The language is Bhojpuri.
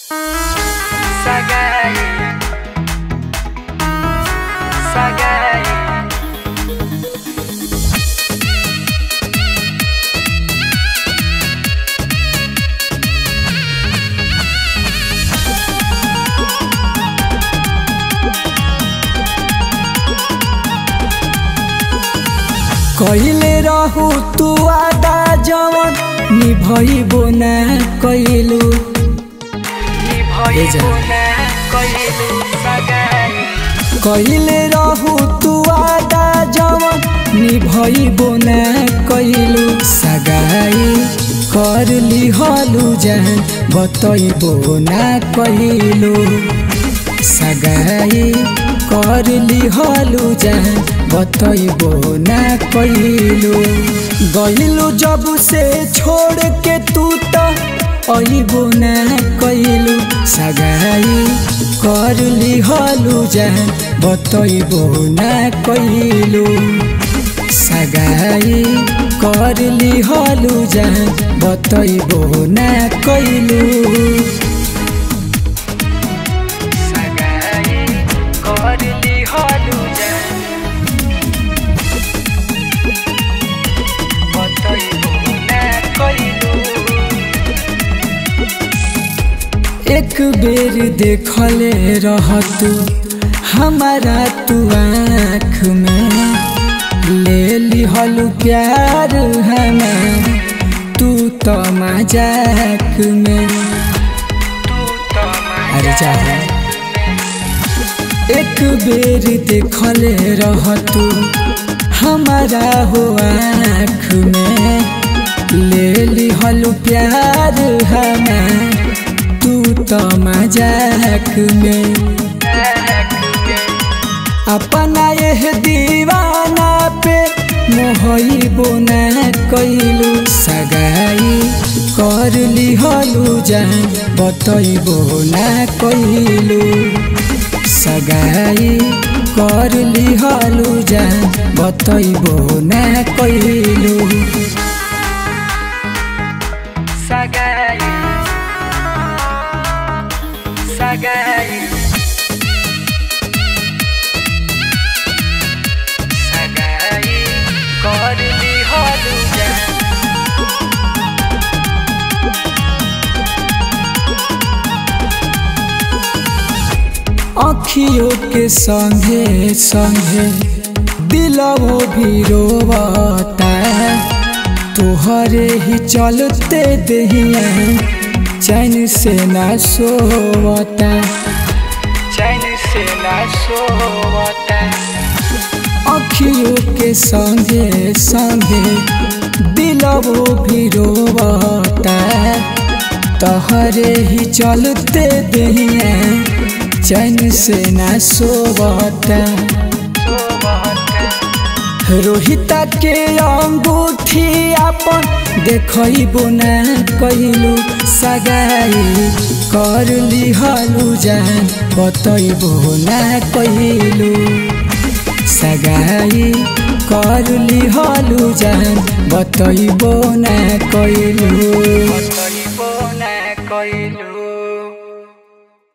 Sagai Sagai कहिले रहू तू आदा जवन निभइबो ना कइलू निभइबो ना कइलू सगाई कहिले रहू तू आदा जवन निभइबो ना कइलू सगाई कर लिहलु जान बतइबो ना कइलू सगाई कर लिहलु जान बतइबो ना कइलू गइलू जब से छोड़ के तू त अइबो ना कइलू सगाई कर लिहलु जान बतइबो ना कइलू सगाई कर लिहलु जान बतइबो ना कइलू सगाई कर लिहलु जान बतइबो ना कइलू एक बेर देखले रहतू हमारा तू आँख में ले लिहलु प्यार हमार तू तो मजाक में तू तो अरे जा एक बेर देखले रहतू हमारा हो आँख में ले लिहलु प्यार हमार तू तो मजाक में अपना यह दीवाना पे मोहइबो ना कइलू सगाई कर लिहलु जान बतइबो ना कइलू सगाई कर लिहलु जान बतइबो ना कइलू सगाई सगाई सगाई कर लिहलु जान अखियों के संगे संगे दिलवो भी रोवता तोहरे ही चलते दहिया चैन से ना सोवता चैन से ना सोवता अखियों के संगे संगे दिलवो भी रोवता तोहरे ही चलते दहिया चैन से ना सोवता सोवता रोहिता के अंगूठी अपन देखइबो ना कइलू सगाई कर लिहलु जान बतइबो ना कइलू सगाई कर लिहलु जान बतइबो ना कइलू बतइबो